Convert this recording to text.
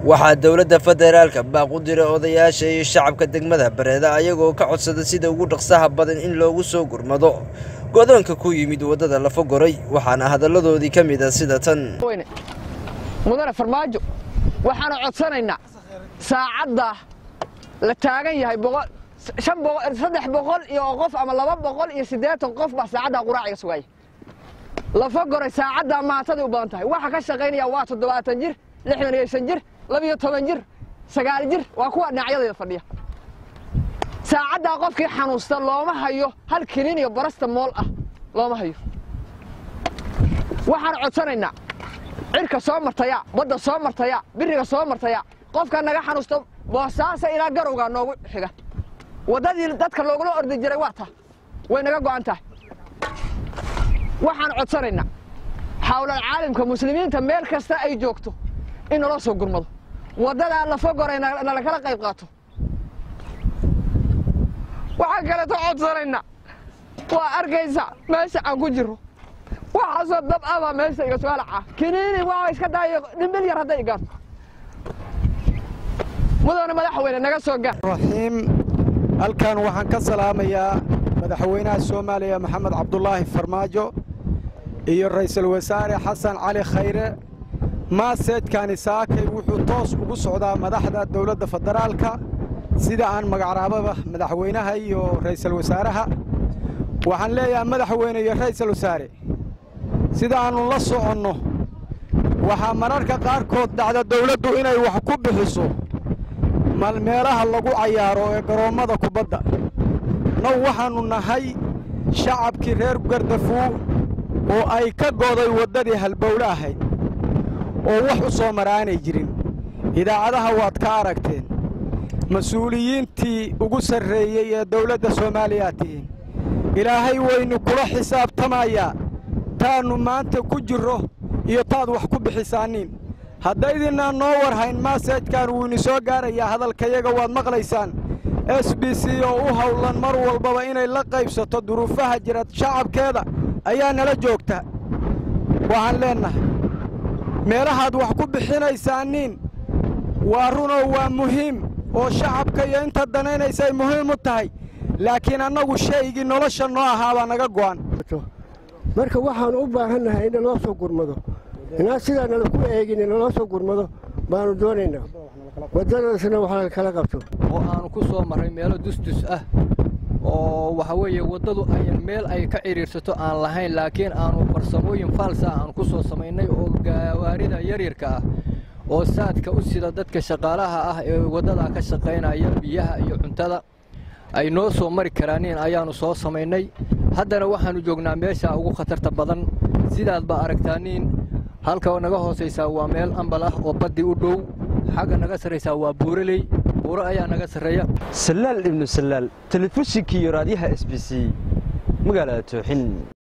waxaa dowladda federaalka baaq u diray odayaasha iyo shacabka degmada bareeda ayagoo ka codsada sida ugu dhaqsaha badan in loogu soo gurmado godoonka ku yimid waddada lafa goray waxaana hadalladoodii ka mid a sida tan mudane farmaajo waxaanu codsanaynaa saacadda la taagan yahay saddex boqol iyo qof ama laba boqol iyo siddeetan qof baa saacaddaa quraaciga sugaya lafa goray saacaddaa maantaday u badan tahay waxa ka shaqaynaya waa toddobaatan jir lixdan iyo shan jir labiyo toban jir sagaal jir waa kuwa dhinacyadayda fadhiya saacaddaa qofkii xanuusta looma hayo hal kiniin iyo barasta mool ah looma hayo waxaan codsanaynaa cirka soo martaya badda soo martaya biriga soo martaya qofka naga xanuusta boosaasa ilaa garowgaa noogu xiga waddadii dadka loogula ordi jiray waa ta way naga go'an tahay waxaan codsanaynaa xawlal caalimka muslimiinta meel kasta ay joogto in naloo soo gurmado waddadaa lafa goray nalakala qayb qaato waxaan kaleeto codsanaynaa waa arkaysa meesha aan ku jirro waxaasoo dab abaa meesha iga soo halaca kiniini waa iska daayo dhimbil yar hadday igaan mudane madaxweyne naga soo gaar raxiim halkan waxaan ka salaamayaa madaxweynaha soomaaliya maxamed cabdulaahi farmaajo iyo ra'iisul wasaare xasan cali khayre maaseedkani saakay wuxuu toos ugu socdaa madaxda dowladda federaalka sida aan magacraababa madaxweynaha iyo ra'iisul wasaaraha waxaan leeyahay madaxweyne iyo ra'iisul wasaare sida aannu la soconno waxaa mararka qaarkood dhacda dawladdu inay wax ku bixiso meelaha lagu cayaaro ee garoommada kubadda naw waxaannu nahay shacabkii reer gardafuu oo ay ka goday waddadii halbowle ahayd oo wax u soo maraanay jirin idaacadaha waad ka aragteen mas-uuliyiintii ugu sarreeyey ee dawladda soomaaliyaa tihiin ilaahay waynu kula xisaabtamayaa taannu maanta ku jirro iyo taad wax ku bixisaanniin haddaydinaan noo warhayn maaseejkan wuu ini soo gaarayaa hadalkayaga waad maqlaysaan s b c oo u hawlan mar walbaba inay la qaybsato duruufaha jira shacabkeeda ayaa nala joogta waxaan leennahay meelahaad wax ku bixinaysaanniin waa runoo waa muhiim oo shacabka iyo inta danaynaysay muhiim u tahay laakiin annagu shaygii nolosha noo ahaabaa naga go'an marka waxaannu u baahannahay in naloo soo gurmado inaan sidaa nala ku eegin naloo soo gurmado baannu doonaynaa waddadaasna wax kala qabto oo aanu ku soo marray meelo dusdus ah oo waxa weeye waddadu ayan meel ay ka cidhiirsato aan lahayn laakiin aanu farsamooyin faalsa ah aanu ku soo samaynay oo gaawaarida yaryarka ah oo saadka u sida dadka shaqaalaha ah ee waddadaa ka shaqaynaya biyaha iyo cuntada ay noo soo mari karaaniin ayaannu soo samaynay haddana waxaannu joognaa meeshaa ugu khatarta badan sidaad baa aragtaaniin halka naga hoosaysaa waa meel ambal ah oo baddi u dhow xagga naga sarraysaa waa buuraley buuro ayaa naga sarreeya salaal ibnu salaal telefishinkii iyo raadyaha s b c magaalada tooxin